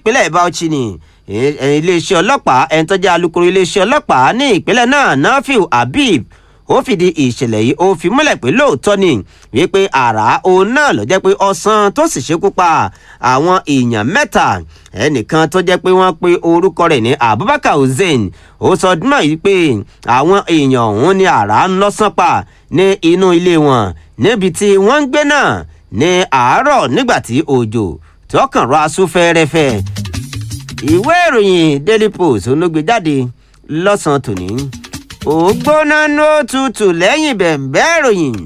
ìpínlẹ̀ bauchi ni iléeṣẹ́ ọlọ́pàá ẹni tó jẹ́ alukoro iléeṣẹ́ ọlọ́pàá ní ìpínlẹ̀ náà nafiu habib ó fìdí ìṣẹ̀lẹ̀ yìí ó fi múlẹ̀ pé lóòótọ́ ni wípé àrà òun náà ló jẹ́ pé ọ̀sán tó sì ṣekú pa àwọn èèyàn mẹ́ta ẹnìkan tó jẹ́ pé wọ́n pe orúkọ rẹ̀ ní abubakar hussein ó sọ dúnmọ̀ yìí pé àwọn èèyàn ọ̀hún ní àrà ń lọ́sàn pa ní inú ilé wọn níbi tí wọ́n ń gbé náà ní àárọ̀ nígbà tí òjò tọkàn rọ aṣú fẹ́ẹ́rẹ́fẹ́ ìwé ìròyìn daily post olóògbé jáde lọ́sàn-án tòní ògbóná ló tutù lẹ́yìn bẹ̀ǹbẹ́ ìròyìn.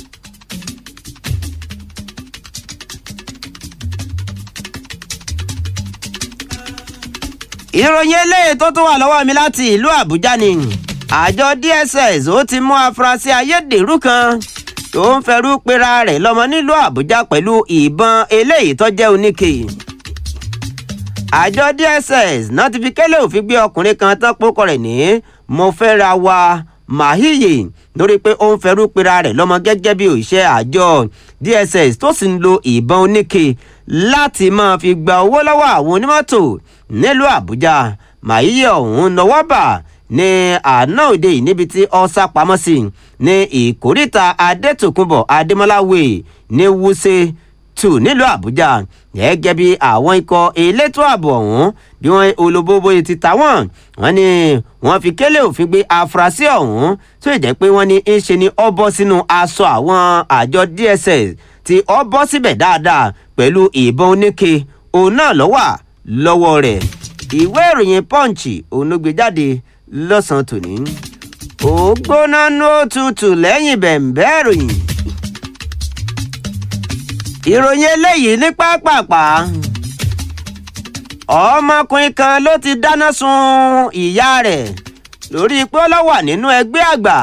ìròyìn eléyìí tó tún wà lọ́wọ́ mi láti ìlú àbújá ni àjọ dss ó ti mú afurasí ayédèrú kan tó ń fẹrú pera rẹ̀ lọ́mọ nílùú àbújá pẹ̀lú ìbọn eléyìí tó jẹ́ oníke àjọ dss náà ti fi kélé òfin gbé ọkùnrin kan tán pókọ rẹ̀ ní mo fẹ́ ra wa mahiye lórí pé ó ń fẹrú pera rẹ̀ lọ́mọ gẹ́gẹ́ bí òṣìṣẹ́ àjọ dss tó sì ń lo ìbọn oníke láti máa fi gba owó lọ́wọ́ àwọn onímọ́tò nílùú àbújá mahiye ọ̀hún nọwọ́ bà ní àná òde yìí níbi tí ọ sá pamọ́ sí ní ìkórìtà adétòkunbọ̀ adémọ́láwé ní wúṣe tù nílùú àbújá gẹ́gẹ́ bí àwọn ikọ̀ elétò ààbò ọ̀hún bí wọ́n olóbóbó ti ta wọ́n wọ́n ní wọ́n fi kélé òfin gbé afurasí ọ̀hún tó jẹ́ pé wọ́n ní í ṣe ni ọ bọ́ sínú aṣọ àwọn àjọ dss tí ọ bọ́ síbẹ̀ dáadáa pẹ̀lú ìbọn oníke òun náà lọ́wà lọ́wọ́ rẹ̀ ìwé ìròyìn punch òun ló gbé jáde lọ́sàn-án tòní ó gbóná ló tutù lẹ́yìn bẹ̀ǹbẹ́ ìròyìn ìròyìn eléyìí ní pápápá ọmọkùnrin kan ló ti dáná sun ìyá rẹ̀ lórí pé ó lọ wà nínú ẹgbẹ́ àgbà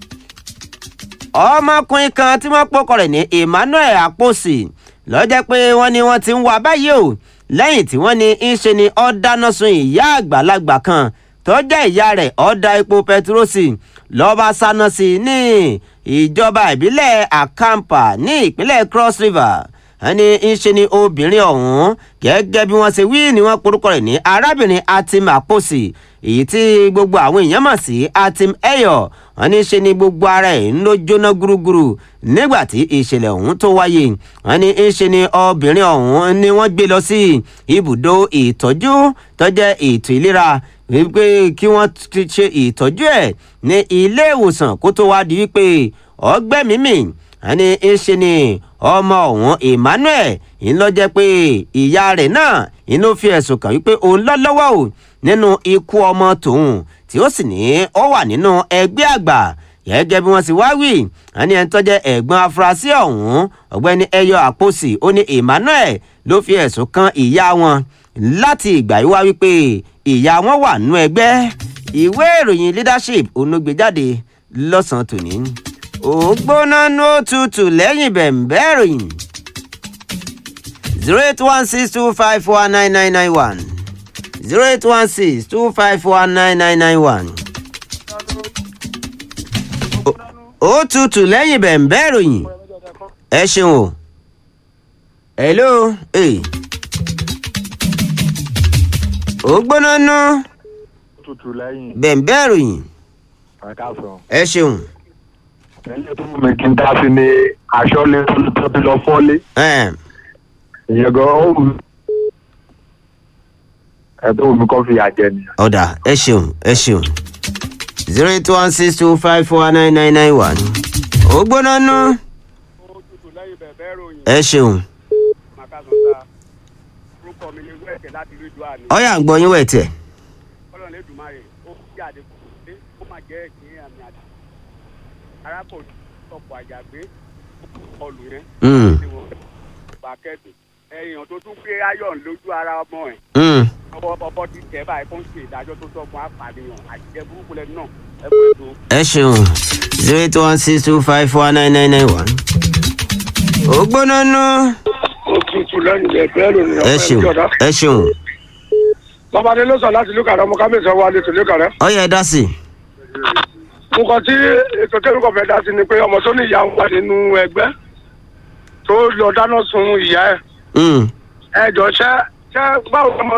ọmọkùnrin kan tí wọ́n pọ́kọ rẹ̀ ní emmanuel àpòsì lọ́jọ́ pé wọ́n ní wọ́n ti ń wá báyìí o lẹ́yìn tí wọ́n ní í ṣe ni ó dáná sun ìyá àgbàlagbà kan tó jẹ́ ìyá rẹ̀ ó da epo pẹtirósì lọ́ba sáná sí i ní ìjọba ìbílẹ̀ àkàǹpà ní ìpínlẹ̀ cross river ẹni ń ṣe ni obìnrin ọ̀hún gẹ́gẹ́ bí wọ́n ṣe wí ni wọ́n porúkọ rẹ̀ ní arábìnrin atim àpòsì èyí tí gbogbo àwọn èèyàn mọ̀ sí atim ẹyọ wọn ní ṣe ni gbogbo ara ẹ̀ ń ló jóná gúrúgúrú nígbà tí ìṣẹ̀lẹ̀ ọ̀hún tó wáyé wọn ní ń ṣe ni obìnrin ọ̀hún ni wọ́n gbé lọ sí ibùdó ìtọ́jú tó jẹ́ ètò ìlera wípé kí wọ́n ti ṣe ìtọ́jú ẹ̀ ní ilé ìwòsàn kó tó wá di wípé ọgbẹ́ mímì ẹni ń ṣe ni ọmọ ọ̀hún emmanuel ń lọ jẹ́ pé ìyá rẹ̀ náà ń ló fi ẹ̀sùn kàn wípé òun lọ lọ́wọ́ o nínú ikú ọmọ tòun tí ó sì ní ó wà nínú ẹgbẹ́ àgbà gẹ́gẹ́ bí wọ́n sì wá wí ẹni ẹni tó jẹ́ ẹ̀gbọ́n afurasí ọ̀hún ọ̀gbẹ́ni ẹyọ àpòsì ó ní emmanuel ló fi ẹ̀sùn kan ìyá wọn láti ìgbà yìí wá wípé ìyá wọn wà nínú ẹgbẹ́ ìwé ìròyìn leadership onúgbèjáde lọ́sàn-án tòní ògbóná ló tutù lẹ́yìn bẹ̀ǹbẹ́ ìròyìn zero eight one six two five four nine nine nine one zero eight one six two five four nine nine nine one. ó tutù lẹ́yìn bẹ̀ǹbẹ́ ìròyìn ẹ ṣeun o hello hey. ògbóná ná tutù lẹ́yìn bẹ̀ǹbẹ́ ìròyìn ẹ̀ka sọ. ẹ ṣeun. ẹni tó mi kí n dá sí ni aṣọ lé tó ti lọ fọ́lé. Ẹm, ìyẹn gan ó wù ẹ tó wù mí kọ́ fi àjẹ nìyẹn. ọ̀dà ẹ ṣeun ẹ ṣeun zero eight one six two five four nine nine nine one ògbóná ná tutù lẹ́yìn bẹ̀bẹ̀ ròyìn ẹ ṣeun màkàtúntà orúkọ mi ni wẹ́ẹ̀kẹ́ láti rí ìlú àná ọ̀yà ń gbọ́ yín wẹ̀ tẹ̀. kọ́lọ̀ lè dùnmá rẹ̀ ó kí àdínkù pé ó máa jẹ́ ìpín àmì àdá arákùnrin ọkọ̀ àjàgbé ọlù yẹn Mm, ni wọ́n bá kẹ́dùn ẹ̀yàn tó tún gbé ayọ̀ lójú ara ọmọ ẹ̀ mm. ọwọ́ ọbọ̀ ti tẹ̀ báyìí kó ń ṣe ìdájọ́ tó tọ́gbọ́n apànìyàn àjíjẹ burúkú lẹ́nu náà ẹ kó ètò ẹ ṣeun zero eight one six two five four nine nine nine one ògbóná ná òtútù lẹ́yìn bẹ̀bẹ̀ lónìí ẹ ṣeun ẹ ṣeun babadé ló sọ láti lùkàrẹ́ ọmọ kábíyèsí wa lè tó lùkàrẹ́. ọ̀yà ẹ dá sí i. nǹkan tí ètò tẹ́lifíkọ̀ fẹ́ dá sí ni pé ọmọ tó ní ìyá ń wà nínú ẹgbẹ́ tó lọ dáná sun ìyá ẹ̀ Mm. ẹ jọ ṣẹ́ ṣẹ́ báwo ọmọ